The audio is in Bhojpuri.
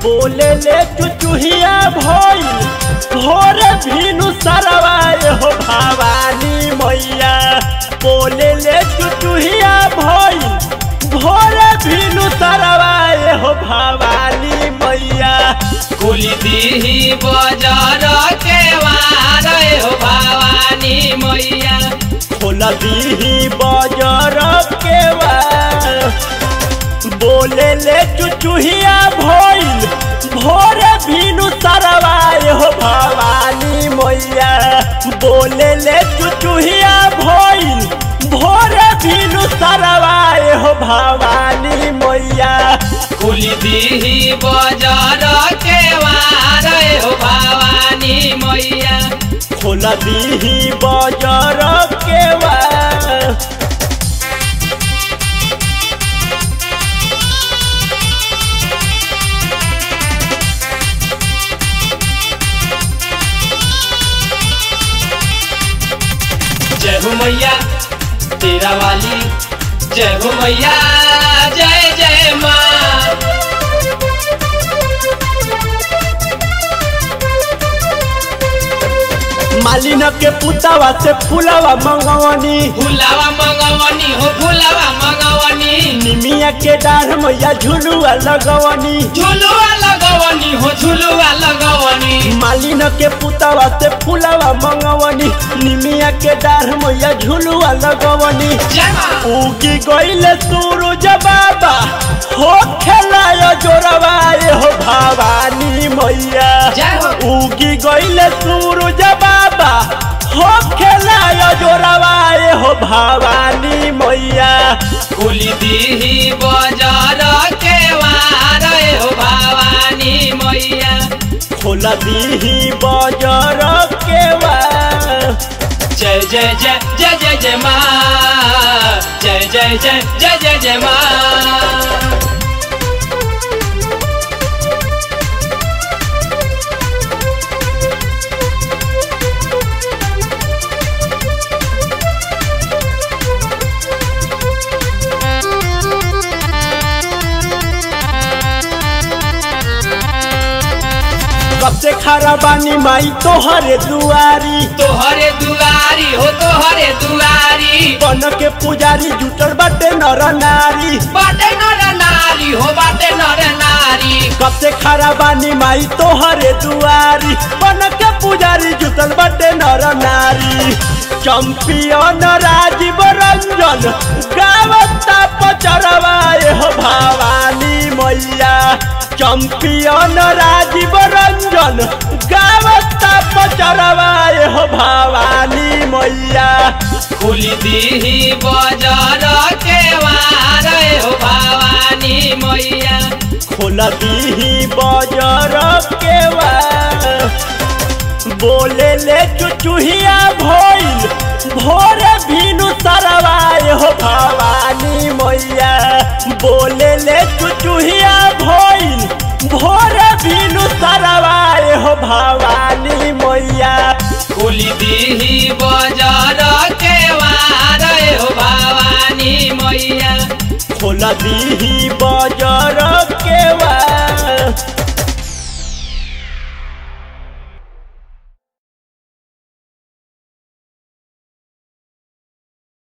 बोले ले चुचुहिया भइल भोर भीनु सरवाए हो भवानी मैया बोले ले चुचुहिया भइल भोर भीनु सरवाए हो भवानी मैया कुली दीही बजार के वार हो भवानी मैया खोल दीही बजर के बोले ले चुचुहिया भइल भोर भीनु सरवाए हो भवानी मैया बोले ले चुचुहिया भइल भोर भीनु सरवाए हो भवानी मैया कुली दीही बजार के वार हो भवानी मैया खोल दीही बजर के जय हो मैया तेरा वाली जय हो मैया जय जय माँ मालिन के पुतावा से फूलवा मंगवनी फुलावा मंगवनी हो फुलावा मंगवनी निमिया के डाढ़ मैया झुलुआ लगवनी झुलुआ लगवनी हो झुलुआ लगवनी मालिन के पुतावा से फूलवा मंगवनी निमिया के डाढ़ मैया झुलुआ लगवनी जय माँ उगी गईले सूरज बाबा हो खेलायो जोरवाए हो भवानी मैया जय हो उगी गईले सूरज बाबा हो खेलायो जोरवाए हो भवानी मैया कुली दीही बजार के वार हो भवानी मैया खोल दीही बजर के जय जय जय जय जय जय माँ जय जय जय जय जय जय माँ कब से खरा बानी माई तोहरे दुआरी तोहरे दुआरी हो तोहरे दुआरी बन के पुजारी जुटल बाटे नर नारी बाटे नर नारी हो बाटे नर नारी कब से खरा बानी माई तोहरे दुआरी बन के पुजारी जुटल बाटे नर नारी चंपियन राजीव रंजन गावता पचरवाए हो भवानी मैया चंपियन राजीव रंजन गावता पचरवाए हो भवानी मैया कुली दीही बजार के वार हो भवानी मैया खोल दीही बजर के बोले ले चुचुहिया भइल भोर भीनु सरवाए हो भवानी मैया बोले ले चुचुहिया भइल भोर भीनु सरवाए हो भवानी मैया कुली दीही बजार के वार हो भवानी मैया खोल दीही